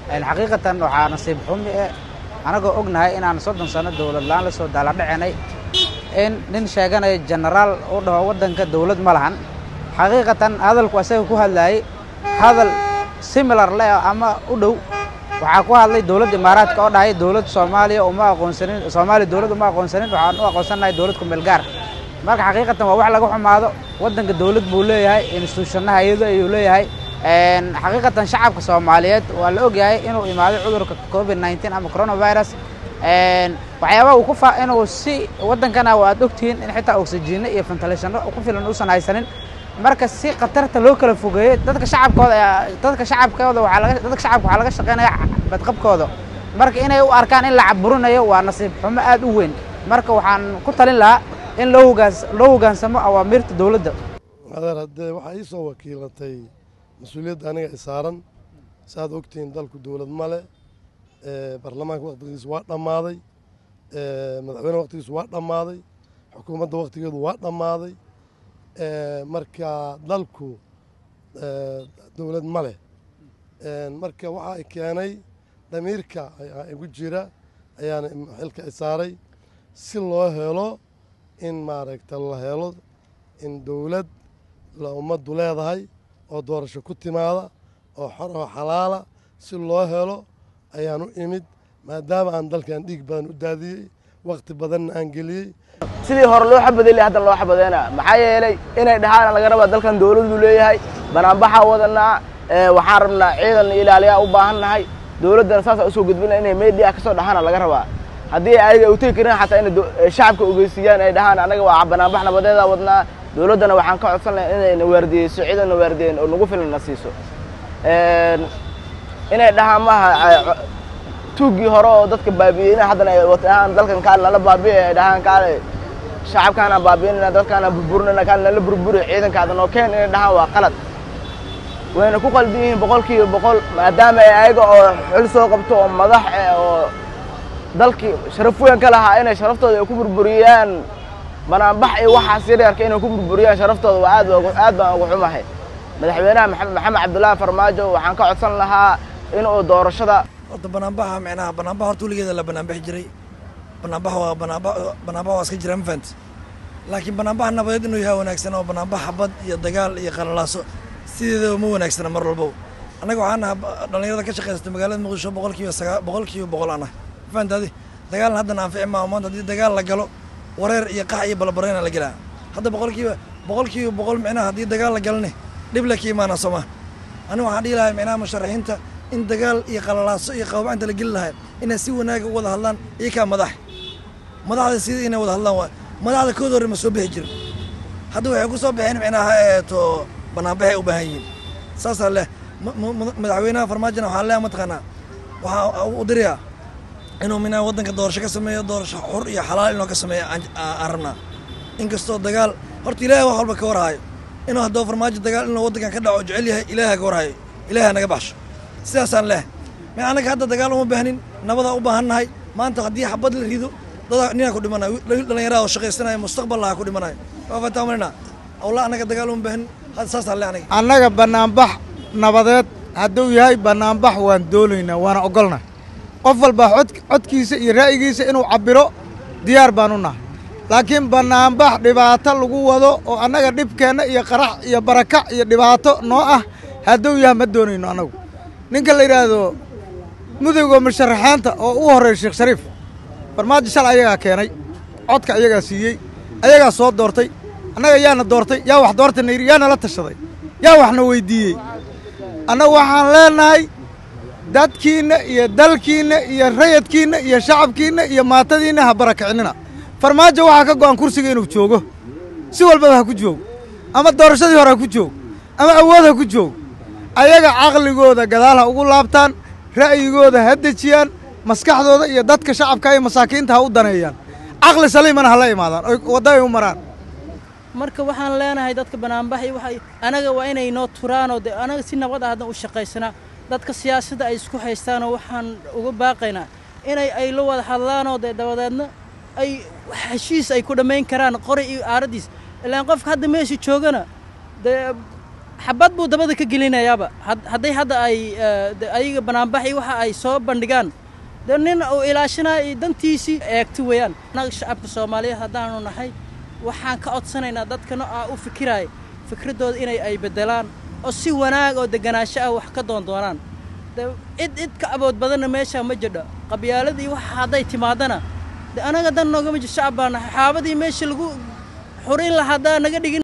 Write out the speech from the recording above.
xaqiiqatan waxaa nasiib xumi eh anagoo ognahay inaan soddon sano dowlad la-aan la soo daaladhacinay in nin sheeganaya genaraal u dhaho waddanka dowlad ma lahan xaqiiqatan hadalku asaga ku hadlaayey hadal similar leh ama u dhow waxaa ku hadlay dowladda imaaraadka oo dhahay dowlad soomaaliya uma aqoonsanin soomaaliya dowlad uma aqoonsanin waxaan u aqoonsanahay dowlad ku meel gaar marka xaqiiqatan waa wax laga xumaado waddanka dowlad buu leeyahay institutionnaha iyado ayuu leeyahay xaqiiqatan shacabka soomaaliyeed waa la ogyahay inuu imaaday cudurka covid nneteen ama coronavirus waxyaabaha uu ku fa inuu si waddankana waad ogtihiin in xitaa oxyjiino iyo ventilatiano ku filan uusan haysanin marka si khatarta loo kala fogeeyey dadka shacabkooda dadka shacabkooda waxaa laga dadka shacabka waxaa laga shaqeynaya badqabkooda marka inay u arkaan in la caburinayo waa nasiib xumo aad u weyn marka waxaan ku talin lahaa in loo hogaans loo hoggaansamo awaamiirta dowladda adeer haddee waxaa ii soo wakiilatay mas-uuliyadda aniga i saaran saaad ogtihiin dalku dowlad male baarlamaanka wakhtigiisu waa dhammaaday madaxweyne wakhtigiisu waa dhammaaday xukuumadda wakhtigeedu waa dhammaaday marka dalku dowlad ma leh marka waxaa i keenay dhamiirka igu jira ayaana xilka i saaray si loo helo in maaragta la helo in dowlad la ummaddu leedahay oo doorasho ku timaada oo xor oo xalaala si loo helo ayaan u imid maadaama aan dalkan dhiig badan u daadiyey wakhti badanna aan geliyey sidii hore loo xabadayla haddan loo xabadeena maxaa yeelay inay dhahaan laga rabaa dalkan dowladdu leeyahay banaanbaxaa wadanaa waxaan rabnaa ciidan ilaaliyaa u baahan nahay dowladdana saasa usoo gudbina inay media ka soo dhahaana laga rabaa haddii ayaga u tegi karin xataa inay shacabka ogeysiiyaan ay dhahaan anaga waa banaanbax nabadeeda wadnaa dowladdana waxaan ka codsan lahay inayna waardiyeyso ciidanna waardiyeyn oo nagu filan na siiso inay dhahaan maaha tuuggii hore oo dadka baabi'iyey ina haddana ay watahaan dalkan kaan nala baabi'e ay dhahaan kaale shacabkaanaan baabi'inayna dadkaanaan burburinayna kaan nala burburi ciidankaada noo keen inay dhahaan waa qalad wayna ku qaldan yihiin boqol kiiba boqol maadaama ay ayaga oo xil soo qabto oo madax eh oo dalkii sharaf weyn ka lahaa inay sharaftooda ay ku burburiyaan banaanbax iyo waxaas yaryarka inay ku burburiyaan sharaftooda waa aad aad baan uga xumahay madaxweynaha maxamed cabdullaahi farmaajo waxaan ka codsan lahaa inuu doorashada horta banaanbaxa micnaha banaanbax horta weligeeda la banaanbaxi jiray banaanbax waa banaanbax banaanbax waa iska jira ma fahanti laakiin banaanbax nabadeed inuu yahay wanaagsan oo banaanbax xabad iyo dagaal iyo qalalaaso sideedaba ma wanaagsana mar walbow annaga waxaan nahaa dhallinyarada ka shaqaysata magaalada muqdisho boqol kiiba sagaa boqol kiiba boqol aan nahay ma fahanti adi dagaalna haddana anfici maaha maanta haddii dagaal la galo wareer iyo qax iyo balbareyna la gelaa hadda boqol kiiba boqol kiiba boqol micnaha haddii dagaal la galane dhib le ka imaana soo maha aniga waxaan dhihi lahay micnaha musharaxiinta in dagaal iyo qalalaaso iyo qababacinta la geli lahay inay si wanaaga u wada hadlaan iyo kaa madax madaxda sida inay wada hadlaan waay madaxda kood hore ma soo bixi jirin hadda waxay ku soo baxeen micnaha eeto banaanbaxay u baahan yihiin saasaa leh madaxweynaha farmaajona waxaa leeya mataqaanaa waxaa u dirayaa inuu minaa waddanka doorasho ka sameeyo doorasho xur iyo xalaal inuu ka sameeyo aan rabnaa inkastoo dagaal horta ilaahay wax walba ka warhayo inuu haddoo farmaajo dagaal inuu waddankan ka dhaco jecel yahay ilaaha ka warhayo ilaaha naga baxsho sidaasaan leh mi annaga hadda dagaal uma baahnin nabadaa u baahan nahay maanta haddii xabad la rido dadaa ninaa ku dhimanayo dhallinyaraha oo shaqaysanaya mustaqballaha ku dhimanayo waa fataamalina awla annaga dagaal uma baahnin hadda saasaan leh aniga annaga bannaanbax nabadeed hadduu yahay bannaanbax waan doonaynaa waana ogolnah qof walba cod codkiisa iyo ra'yigiisa inuu cabbiro diyaar baan u nahay laakiin bannaanbax dhibaato lagu wado oo annaga dhibkeenna iyo qarax iyo barakac iyo dhibaato noo ah hadduu yahay ma doonayno annagu ninka la yidhaahdo mudowga musharaxaanta oo u horreeya sheekh shariif farmaajo shal ayagaa keenay codka ayagaa siiyey ayagaa soo doortay annaga yaana doortay yaa wax doortayna yidhi yaa nala tashaday yaa waxna weyddiiyey annagu waxaan leenahay dadkiinna iyo dalkiinna iyo rayadkiinna iyo shacabkiinna iyo maatadiinna ha barakacinina farmaajo waxaa ka go'an kursiga inuu joogo si walbaba ha ku joogo ama doorashadii hore ha ku joogo ama awood ha ku joogo ayaga caqligooda gadaal ha ugu laabtaan ra'yigooda ha dejiyaan maskaxdooda iyo dadka shacabka iyo masaakiinta ha u daneeyaan caqli saliimana ha la imaadaan oy waddaay u maraan marka waxaan leenahay dadka banaanbaxay waxay anaga waa inay noo turaanoo de anaga si nabad ah haddan u shaqaysanaa dadka siyaasadda ay isku haystaanoo waxaan uga baaqaynaa inay ay la wada hadlaanoo dee dabadeedna ay heshiis ay ku dhammayn karaan qori iyo aaraddiis ilaan qofka hadda meesha joogana dee xabad buu dabada ka gelinayaaba had- hadday hadda ay eh, de- ayaga banaanbaxi waxa ay soo bandhigaan de nin uu ilaashanayo dantiisii eegto weeyaan annaga shacabka soomaaliyeed haddaanu nahay waxaan ka codsanaynaa dadkana aa u fikiraya fikraddooda inay ay beddelaan oo si wanaag oo deganaansho ah wax ka doondoonaan de cid cid ka abood badanna meeshaa ma jirdho qabyaaladii waxa hadday timaadana de anaga dan noogama jir shacab baa nahay xaabadii meesha lagu xurin lahaa haddaa naga dhigin